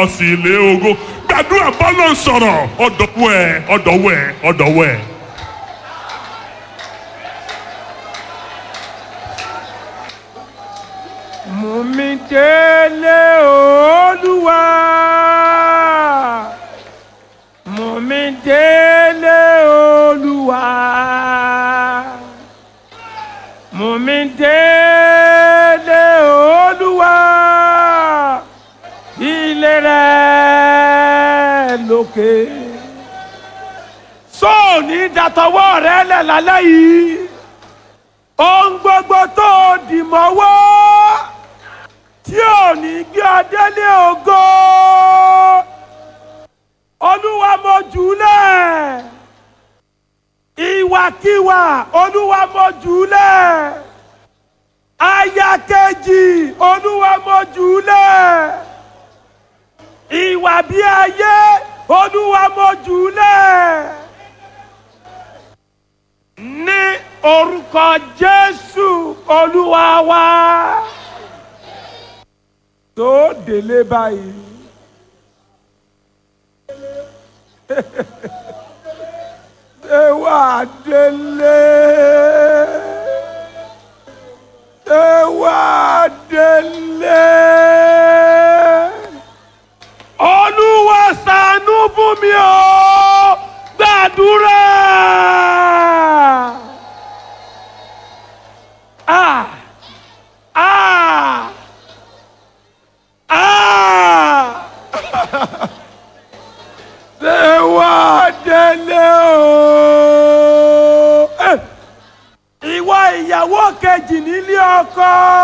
lọ sí ilé ògo gbàdúrà bọ́lọ̀ sọ̀rọ̀ ọ̀dọ̀wọ́ ẹ̀ ọ̀dọ̀wọ́ ẹ̀ ọ̀dọ̀wọ́ ẹ̀. mú mi délé olúwa mú mi délé olúwa mú mi délé olúwa ilé rẹ̀ lókè sóòní dàtọwọ́ rẹ̀ lẹ̀ lálẹ́ yìí ohun gbogbo tó dì mọ́wọ́ tí ò ní gbé ọdẹ lé ògo olúwa mo jùlẹ̀ ìwàkiwà olúwa mo jùlẹ̀ aya kejì olúwa mo jùlẹ̀ ìwà bí ayé olúwa mo jùlẹ̀ ní orúkọ jésù olúwa wa tó délé báyìí. ṣé wàá délé? ṣé wàá délé? olúwa ṣàánú fún mi o gbàdúrà. Ah! Ah! Ah! ṣé wàá délé o? Eh! ìwọ ìyàwó kejì nílé ọkọ.